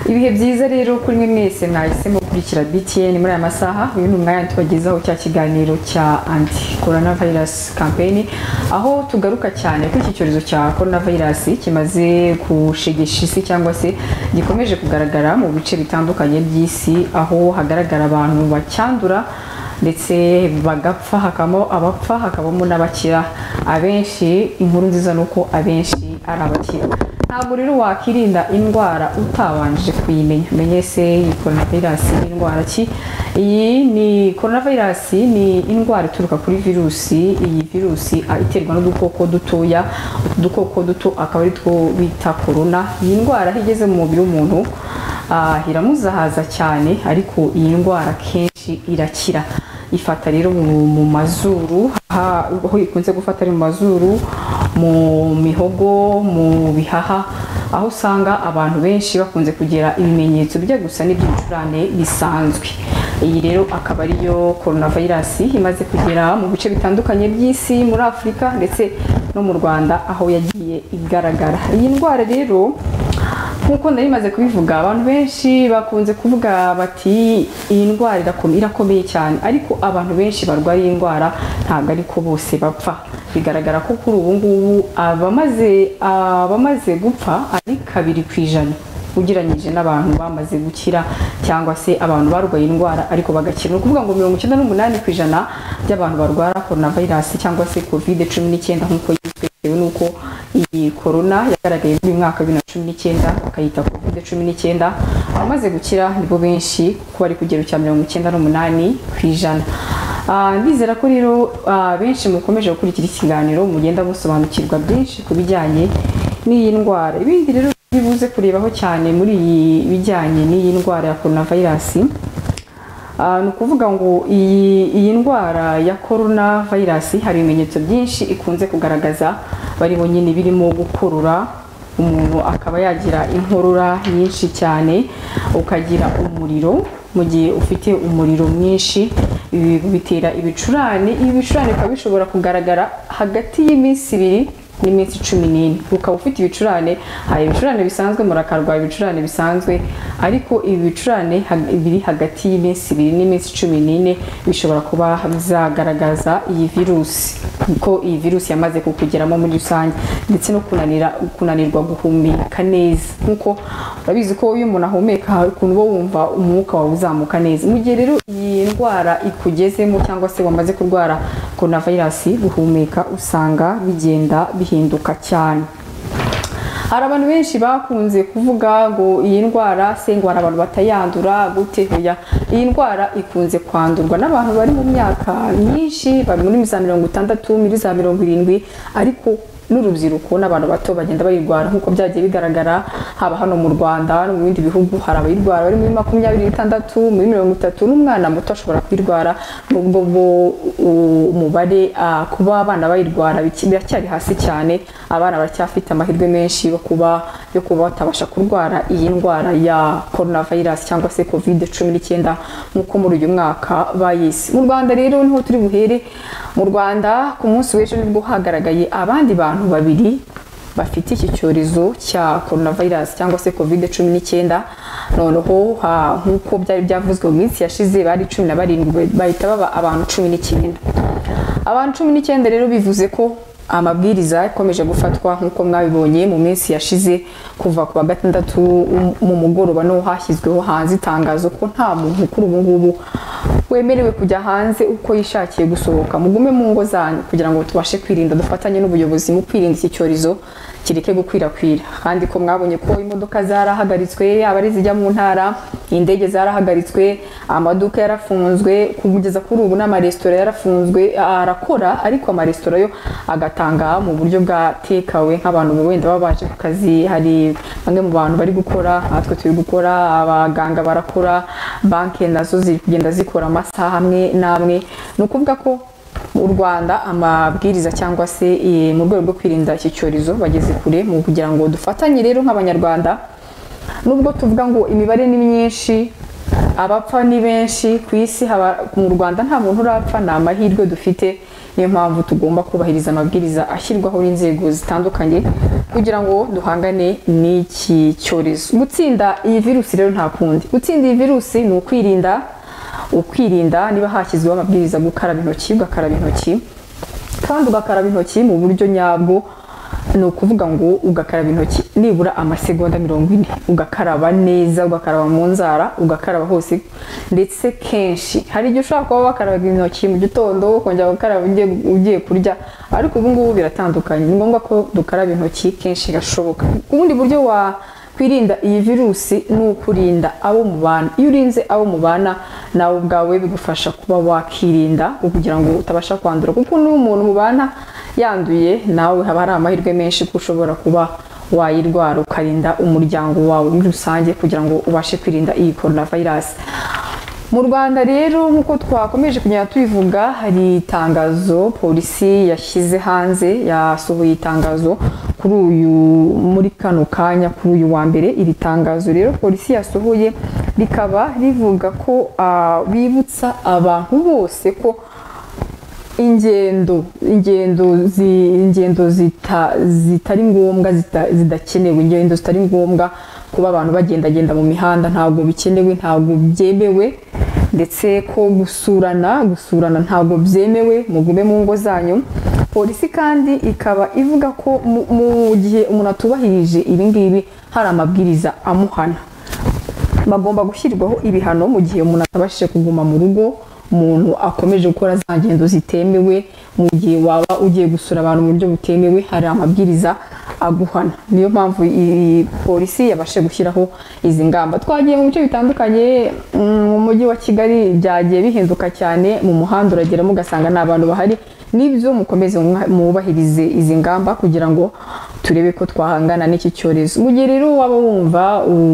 ibihe byiza rero kuri mwe mwese mwahisemo gukurikira btn muri aya masaha uyu ni umwanya tubagezaho cya kiganiro cya anti corona virus campaign aho tugaruka cyane kuri iki cyorezo cya corona virus kimaze gushegesha isi cyangwa se gikomeje kugaragara mu bice bitandukanye by'isi aho hagaragara abantu bacyandura ndetse bagapfa hakabamo abapfa hakabamo n'abakira abenshi inkuru nziza ni uko abenshi ari abakira ntabwo rero wakirinda indwara utabanje kuyimenya menye se iyi korona virusi ni indwara ki iyi ni korona virusi ni indwara ituruka kuri virusi iyi virusi ah, iterwa n'udukoko dutoya utu dukoko duto akaba ari two bita korona iyi ndwara aho igeze mu mubiri w'umuntu ah, iramuzahaza cyane ariko iyi ndwara kenshi irakira ifata rero mu mu mazuru aha- aho ikunze gufata ari mu mazuru mu mihogo mu bihaha aho usanga abantu benshi bakunze kugira ibimenyetso bijya gusa n'iby'ibicurane bisanzwe iyi rero akaba ariyo korona virusi imaze kugera mu bice bitandukanye by'isi muri afurika ndetse no mu rwanda aho yagiye igaragara iyi ndwara rero nk'uko nari maze kubivuga abantu benshi bakunze kuvuga bati iyi ndwara irakome- irakomeye cyane ariko abantu benshi barwara iyi ndwara ntabwo ariko bose bapfa bigaragara ko kuri ubu ngubu abamaze abamaze gupfa ari kabiri ku ijana ugereranyije n'abantu bamaze gukira cyangwa se abantu barwaye indwara ariko bagakira ni ukuvuga ngo mirongo icyenda n'umunani ku ijana by'abantu barwara korona virusi cyangwa se covid cumi n'icyenda nk'uko yitwa bitewe n'uko iyi korona yagaragaye muri uyu mwaka wa bibiri na cumi n'icyenda bakayita covid cumi n'icyenda abamaze gukira nibo benshi kuko bari ku kigero cya mirongo icyenda n'umunani ku ijana Ah, ndizera ko rero ah, benshi mukomeje gukurikira ikiganiro mugenda musobanukirwa byinshi ku bijyanye n'iyi ndwara ibindi rero turi buze kurebaho cyane muri iyi bijyanye n'iyi ndwara ya korona virusi Ah, ni ukuvuga ngo iyi, iyi ndwara ya korona virusi hari ibimenyetso byinshi ikunze kugaragaza bariho nyine birimo gukurura umuntu akaba yagira inkorora nyinshi cyane ukagira umuriro mu gihe ufite umuriro mwinshi ibi bitera ibicurane ibi bicurane bikaba bishobora kugaragara hagati y'iminsi ibiri n'iminsi cumi n'ine ukaba ufite ibicurane hari ibicurane bisanzwe murakarwara ibicurane bisanzwe ariko ibi bicurane hag- biri hagati y'iminsi ibiri n'iminsi cumi n'ine bishobora kuba byagaragaza iyi virusi ko iyi virusi yamaze kukugeramo muri rusange ndetse no kunanira kunanirwa guhumeka neza nk'uko urabizi ko iyo umuntu ahumeka hari ukuntu uba wumva umwuka wawe uzamuka neza mu gihe rero iyi ndwara ikugezemo cyangwa se wamaze kurwara korona virusi guhumeka usanga bigenda bihinduka cyane hari abantu benshi bakunze kuvuga ngo iyi ndwara se ngo hari abantu batayandura gute hoya iyi ndwara ikunze kwandurwa n'abantu bari mu myaka myinshi bari muri za mirongo itandatu muri za mirongo irindwi ariko n'urubyiruko n'abantu bato bagenda bayirwara nk'uko byagiye bigaragara haba hano mu rwanda no mu bindi bihugu hari abayirwara bari muri makumyabiri n'itandatu muri mirongo itatu n'umwana muto ashobora kuyirwara nubwo bo u- umubare ah, kuba abana bayirwara biki- biracyari hasi cyane abana baracyafite amahirwe menshi yo kuba yo kuba batabasha kurwara iyi ndwara ya korona virusi cyangwa se covid cumi n'icyenda nk'uko muri uyu mwaka bayise mu rwanda rero niho turi buhere mu rwanda ku munsi w'ejo nibwo hagaragaye abandi bantu babiri bafite iki cyorezo cya korona virusi cyangwa se covid cumi n'icyenda noneho ha- nk'uko byari byavuzwe mu minsi yashize bari cumi na barindwi bahita baba abantu cumi n'icyenda abantu cumi n'icyenda rero bivuze ko amabwiriza yakomeje gufatwa nk'uko mwabibonye mu minsi yashize kuva ku wa gatandatu um- mu mugoroba no hashyizweho hanze itangazo ko nta muntu kuri ubu ngubu wemerewe kujya hanze uko yishakiye gusohoka mugume mu ngo zanyu kugira ngo tubashe kwirinda dufatanye n'ubuyobozi mu kwirinda iki cyorezo kireke gukwirakwira kandi ko mwabonye ko imodoka zarahagaritswe yaba ari izijya mu ntara indege zarahagaritswe amaduka yarafunzwe kugeza kuri ubu n'amaresitora yarafunzwe arakora ariko amaresitora yo agatanga mu buryo bwa tekawe nk'abantu wenda baba baje ku kazi hari bamwe mu bantu bari gukora natwe turi gukora abaganga barakora banki nazo ziri kugenda zikora amasaha amwe n'amwe ni ukuvuga ko mu rwanda amabwiriza cyangwa se eh, mu rwego rwo kwirinda iki cyorezo bageze kure mu kugira ngo dufatanye rero nk'abanyarwanda nubwo tuvuga ngo imibare ni myinshi abapfa ni benshi ku isi haba- mu rwanda nta muntu urapfa ni amahirwe dufite niyo mpamvu tugomba kubahiriza amabwiriza ashyirwaho n'inzego zitandukanye kugira ngo duhangane n'iki cyorezo gutsinda iyi virusi rero nta kundi gutsinda iyi virusi ni ukwirinda ukwirinda niba hashyizweho amabwiriza yo gukaraba intoki ugakaraba intoki kandi ugakaraba intoki mu buryo nyabwo ni ukuvuga ngo ugakaraba intoki nibura amasegonda mirongo ine ugakaraba neza ugakaraba mu nzara ugakaraba hose ndetse kenshi hari igihe ushobora kuba wakarabaga intoki mu gitondo ukongera gukaraba ugiye- ugiye kurya ariko ubu ngubu biratandukanye ni ngombwa ko dukaraba intoki kenshi gashoboka ubundi buryo wa kwirinda iyi virusi ni ukurinda abo mubana iyo urinze abo mubana nawe ubwawe bigufasha kuba wakirinda kugira ngo utabasha kwandura kuko niba umuntu mubana yanduye nawe haba hari amahirwe menshi ko ushobora kuba wayirwara ukarinda umuryango wawe muri rusange kugira ngo ubashe kwirinda iyi coronavirus mu rwanda rero nk'uko twakomeje kugenda tubivuga hari itangazo polisi yashyize hanze yasohoye itangazo kuri uyu muri kano kanya kuri uyu wa mbere iri tangazo rero polisi yasohoye rikaba rivuga ko ah, bibutsa abantu bose ko ingendo ingendo zi, ingendo zita, zitari ngombwa zita- zidakenewe ingendo zitari ngombwa kuba abantu bagendagenda mu mihanda ntabwo bikenewe ntabwo byemewe ndetse ko gusurana gusurana ntabwo byemewe mugume mu ngo zanyu polisi kandi ikaba ivuga ko mu, mu gihe umuntu atubahirije ibi ngibi hari amabwiriza amuhana bagomba gushyirwaho ibihano mu gihe umuntu atabashije kuguma mu rugo umuntu akomeje gukora za ngendo zitemewe mu gihe waba ugiye gusura abantu mu buryo butemewe hari amabwiriza aguhana niyo mpamvu iyi polisi yabashije gushyiraho izi ngamba twagiye mu bice bitandukanye mm, mu mujyi wa kigali byagiye bihinduka cyane mu muhanda urageramo ugasanga nta bantu bahari nibyo mukomeze mwa- mwubahirize izi ngamba kugira ngo turebe ko twahangana n'iki cyorezo mu gihe rero waba wumva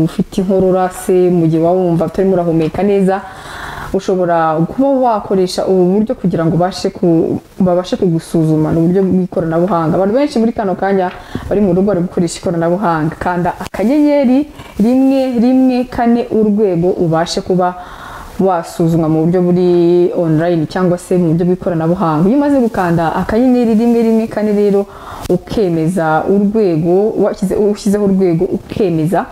ufite inkorora se mu gihe waba wumva utarimo urahumeka neza ushobora kuba wakoresha ubu buryo kugira ngo ubashe ku- babashe kugusuzuma ni uburyo bw'ikoranabuhanga abantu benshi muri kano kanya bari mu rugo bari gukoresha ikoranabuhanga kanda akanyenyeri rimwe rimwe kane urwego ubashe kuba wasuzumwa mu buryo buri online cyangwa se mu buryo bw'ikoranabuhanga iyo umaze gukanda akanyenyeri rimwe rimwe kane rero ukemeza urwego washyize- ushyizeho urwego ukemeza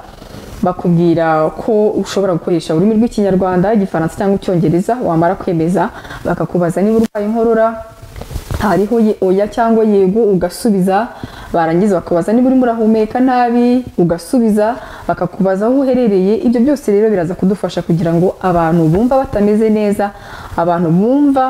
bakubwira ko ushobora gukoresha ururimi rw'ikinyarwanda igifaransa cyangwa icyongereza wamara kwemeza bakakubaza niba urwaye inkorora hariho ye- oya cyangwa yego ugasubiza barangiza bakabaza niba urimo urahumeka nabi ugasubiza bakakubaza aho uherereye ibyo byose rero biraza kudufasha kugira ngo abantu bumva batameze neza abantu bumva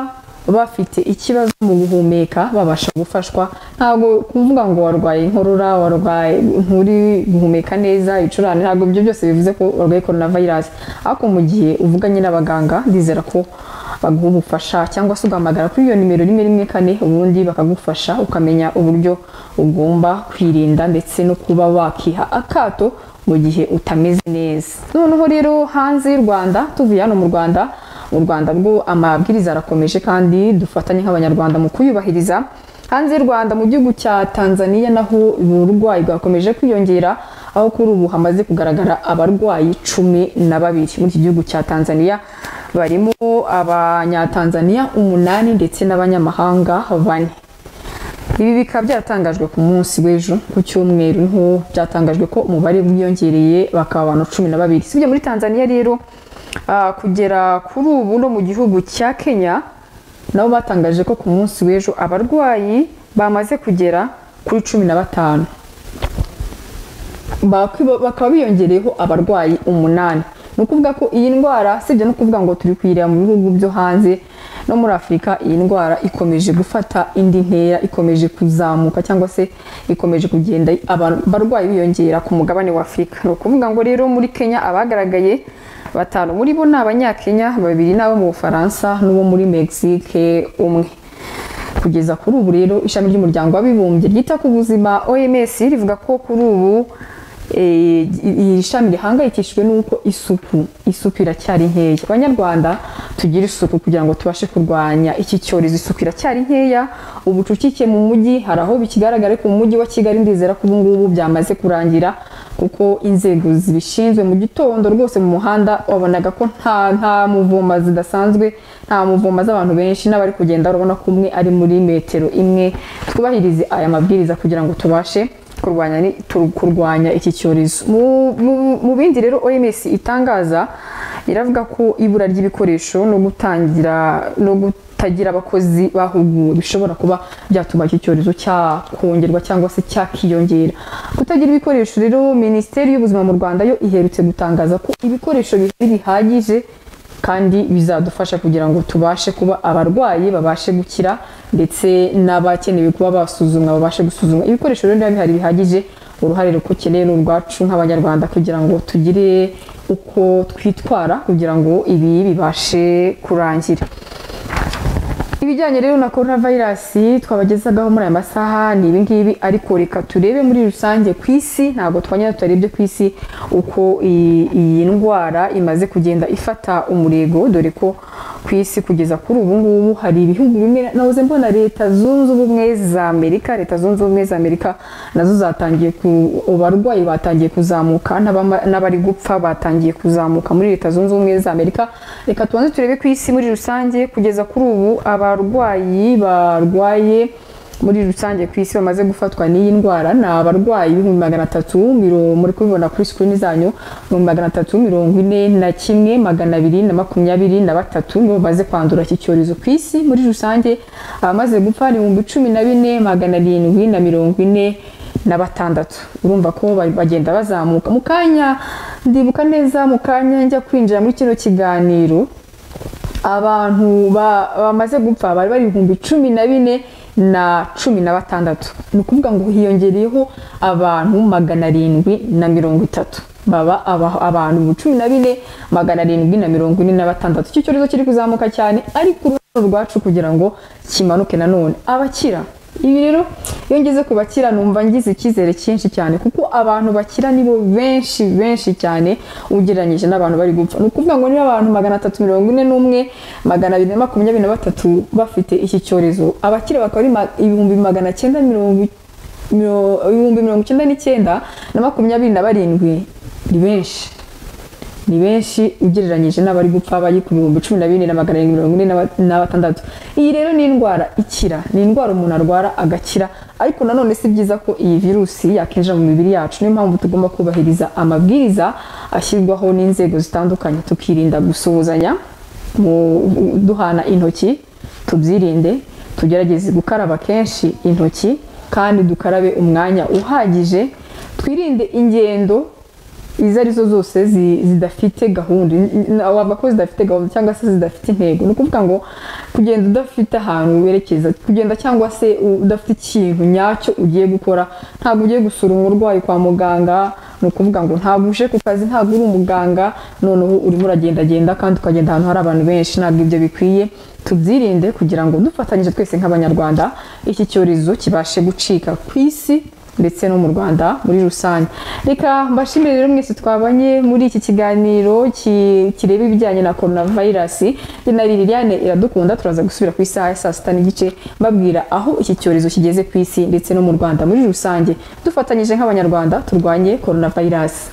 bafite ikibazo mu guhumeka babasha gufashwa ntabwo kuvuga ngo warwaye inkorora warwaye nturi guhumeka neza ibicurane ntabwo ibyo byose bivuze ko warwaye coronavirus ariko mu gihe uvuganye n'abaganga ndizera ko baguha ubufasha cyangwa se ugahamagara kuri iyo nimero rimwe rimwe kane ubundi bakagufasha ukamenya uburyo ugomba kwirinda ndetse no kuba wakiha akato mu gihe utameze neza noneho rero hanze y'u rwanda tuvuye hano mu rwanda mu rwanda rwo amabwiriza arakomeje kandi dufatanye nk'abanyarwanda mu kuyubahiriza hanze y'u rwanda mu gihugu cya tanzania naho uburwayi bwakomeje kwiyongera aho kuri ubu hamaze kugaragara abarwayi cumi na babiri muri iki gihugu cya tanzania barimo abanyatanzaniya umunani ndetse n'abanyamahanga bane ibi bikaba byatangajwe ku munsi w'ejo ku cyumweru niho byatangajwe ko umubare wiyongereye bakaba abantu cumi na babiri sibyo muri tanzania rero ah, kugera kuri ubu no mu gihugu cya kenya nabo batangaje ko ku munsi w'ejo abarwayi bamaze kugera kuri cumi na batanu bakwi- bakaba biyongereyeho abarwayi umunani ni ukuvuga ko iyi ndwara sibyo no kuvuga ngo turi kuyireba mu bihugu byo hanze no muri afurika iyi ndwara ikomeje gufata indi ntera ikomeje kuzamuka cyangwa se ikomeje kugenda aba- abarwayi biyongera ku mugabane wa afurika ni ukuvuga ngo rero muri kenya abagaragaye batanu muri bo ni abanyakenya babiri ni abo mu bufaransa n'uwo muri mexique umwe kugeza kuri ubu rero ishami ry'umuryango w'abibumbye ryita ku buzima oms rivuga ko kuri ubu eh, iri shami rihangayikishijwe n'uko isuku isuku iracyari nkeya abanyarwanda tugire isuku kugira ngo tubashe kurwanya iki cyorezo isuku iracyari nkeya ubucucike mu mujyi hari aho bikigaragara ariko mu mujyi wa kigali ndizera ko ubu ngubu byamaze kurangira kuko inzego zibishinzwe mu gitondo rwose mu muhanda wabonaga ko nta nta muvuma zidasanzwe nta muvuma z'abantu benshi n'abari kugenda urabona ko umwe ari muri metero imwe twubahirize aya mabwiriza kugira ngo tubashe kurwanya ni- tu- kurwanya iki cyorezo Mu- mu- mu bindi rero OMS itangaza iravuga ko ibura ry'ibikoresho no gutangira no gutagira abakozi bahuguwe bishobora kuba byatuma iki cyorezo cyakongerwa cyangwa se cyakiyongera kutagira ibikoresho rero minisiteri y'ubuzima mu rwanda yo iherutse gutangaza ko ibikoresho bihari bihagije kandi bizadufasha kugira ngo tubashe kuba abarwayi babashe gukira ndetse n'abakenewe kuba basuzumwa babashe gusuzumwa ibikoresho rero niba bihari bihagije uruhare rukeneye ni urwacu nk'abanyarwanda kugira ngo tugire uko twitwara kugira ngo ibi bibashe kurangira ibijyanye rero na korona vayirasi twabagezagaho muri aya masaha ni ibi ngibi ariko reka turebe muri rusange ku isi ntabwo twanyura tutarebye ku isi uko iyi iyi ndwara imaze kugenda ifata umurego dore ko ku isi kugeza kuri ubu ngubu hari ibihugu bimwe nahoze mbona leta zunze ubumwe za amerika leta zunze ubumwe za amerika nazo zatangiye ku abarwayi batangiye kuzamuka n'abama- n'abari gupfa batangiye kuzamuka muri leta zunze ubumwe za amerika reka tubanze turebe ku isi muri rusange kugeza kuri ubu abarwayi barwaye muri rusange ku isi bamaze gufatwa n'iyi ndwara ni abarwayi ibihumbi magana atatu mirongo muri kubibona kuri sikirini zanyu ibihumbi magana atatu mirongo ine na kimwe magana abiri na makumyabiri na batatu nibo bamaze kwandura iki cyorezo ku isi muri rusange abamaze gupfa ni ibihumbi cumi na bine magana arindwi na mirongo ine na batandatu urumva ko ba- bagenda bazamuka mu kanya ndibuka neza mu kanya njya kwinjira muri kino kiganiro abantu ba- bamaze gupfa bari bari ibihumbi cumi na bine na cumi na batandatu ni ukuvuga ngo hiyongereyeho abantu magana arindwi na mirongo itatu baba aba- abantu ibihumbi cumi na bine magana arindwi na mirongo ine na batandatu icyo cyorezo kiri kuzamuka cyane ariko uruhare rwacu kugira ngo kimanuke nanone abakira ibi rero iyo ngeze ku bakira numva ngize icyizere cyinshi cyane kuko abantu bakira nibo benshi benshi cyane ugereranyije n'abantu bari gupfa ni ukuvuga ngo niba abantu magana atatu mirongo ine n'umwe magana abiri na makumyabiri na batatu bafite iki cyorezo abakira bakaba ari ma- ibihumbi magana cyenda mirongo i- miro- ibihumbi mirongo icyenda n'icyenda na makumyabiri na barindwi ni benshi ni benshi ugereranyije n'abari gupfa bari ku bihumbi cumi na bine na magana arindwi mirongo ine na ba- na batandatu iyi rero ni indwara ikira ni indwara umuntu arwara agakira ariko nanone si byiza ko iyi virusi yakinjira mu mibiri yacu niyo mpamvu tugomba kubahiriza amabwiriza ashyirwaho n'inzego zitandukanye tukirinda gusuhuzanya mu- duhana intoki tubyirinde tugerageze gukaraba kenshi intoki kandi dukarabe umwanya uhagije twirinde ingendo izo ari zo zose zi- zidafite gahunda N- n- wavuga ko zidafite gahunda cyangwa se zidafite intego ni ukuvuga ngo kugenda udafite ahantu werekeza kugenda cyangwa se u- udafite ikintu nyacyo ugiye gukora ntabwo ugiye gusura umurwayi kwa muganga ni ukuvuga ngo ntabwo uje ku kazi ntabwo uri umuganga noneho urimo uragendagenda kandi ukagenda ahantu hari abantu benshi ntabwo ibyo bikwiye tubyirinde kugira ngo dufatanyije twese nk'abanyarwanda iki cyorezo kibashe gucika ku isi ndetse no mu Rwanda muri rusange reka mbashimire rero mwese twabanye muri iki kiganiro ki- kireba ibijyanye na korona vayirasi na Liliane iradukunda turaza gusubira ku isaha ya saa sita n'igice babwira aho iki cyorezo kigeze ku isi ndetse no mu Rwanda muri rusange dufatanyije nk'abanyarwanda turwanye korona vayirasi